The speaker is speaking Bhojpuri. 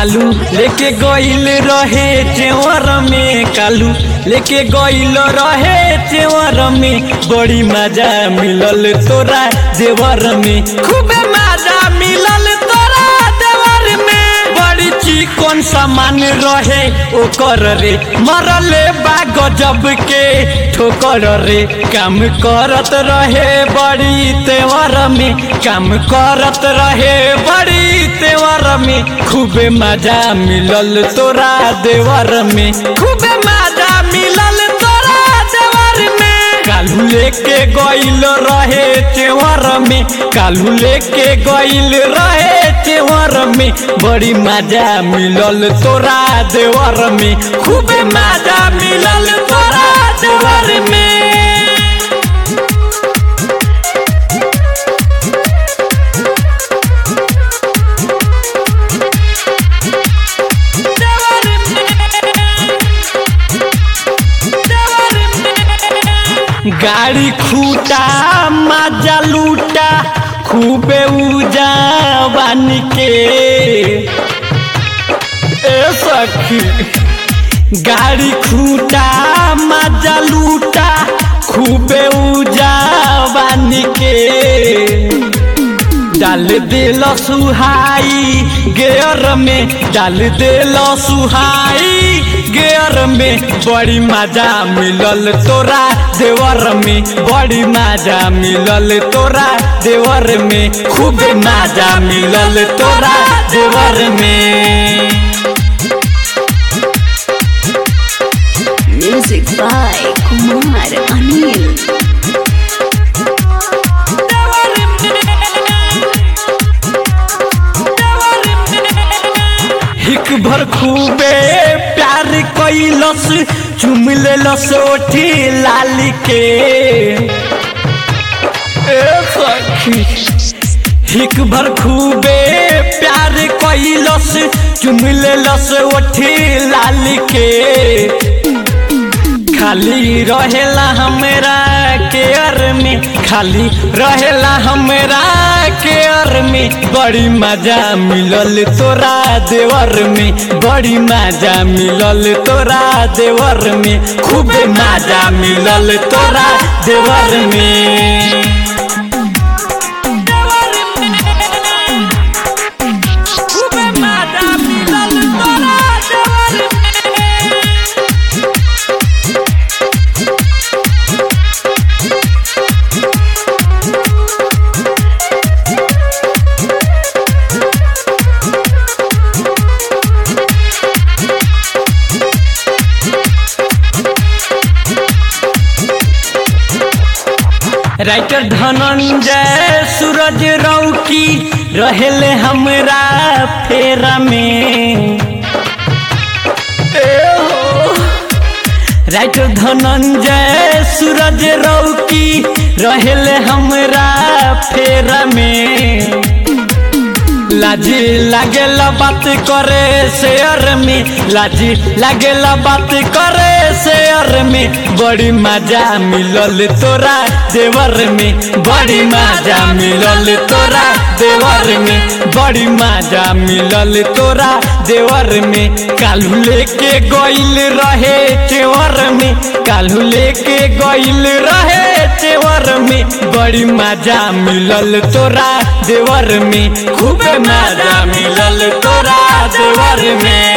कालू लेके गइल रहे चेवर में कालू लेके गइल रहे चेवर में बड़ी मजा मिलल तोरा देवर में खूबे मजा मिलल तोरा देवर में बड़ी चिकन सामान रहे ओकर रे मरले बा गजब के ठोकर रे काम करत रहे बड़ी तेवर में काम करत रहे बड़ी तेवर में खूबे मजा मिलल तोरा देवर में खूबे मजा मिलल तोरा देवर में कालू लेके गइल रहे तेवर में कालू लेके गइल रहे तेवर में बड़ी मजा मिलल तोरा देवर में खूबे मजा मिलल तोरा देवर में गाड़ी खूटा मजा लूटा खूबे उजा बन के ए सखी गाड़ी खूटा मजा लूटा खूबे उजा बन के डाल दिल सुहाई गेयर में डाल दिल सुहाई गेयर में बड़ी मजा मिलल तोरा देवर में बड़ी मजा मिलल तोरा देवर में खूब मजा मिलल तोरा देवर में Music by Kumar Anil. हिक भर खूबे प्यार कैलस चुम लेलस ओठी लाल के ए सखी हिक भर खूबे प्यार कैलस चुम लेलस ओठी लाल के खाली रहेला हमरा केयर में खाली रहेला हमरा केयर में बड़ी मजा मिलल तोरा देवर में बड़ी मजा मिलल तोरा देवर में खूब मजा मिलल तोरा देवर में खूब मजा मिलल तोरा देवर में राइटर धनंजय सूरज रौकी रहेले हमरा फेरा में ए हो। राइटर धनंजय सूरज रौकी रहेले हमरा फेरा में लाजी लागेला बात करे शेयर में लाजी लागेला बात करे शेयर में बड़ी मजा मिलल तोरा देवर में बड़ी मजा मिलल तोरा देवर में बड़ी मजा मिलल तोरा देवर में कालू लेके गइल रहे चेवर में कालू लेके गइल रहे चेवर में बड़ी मजा मिलल तोरा देवर में खूब मजा मिलल तोरा देवर में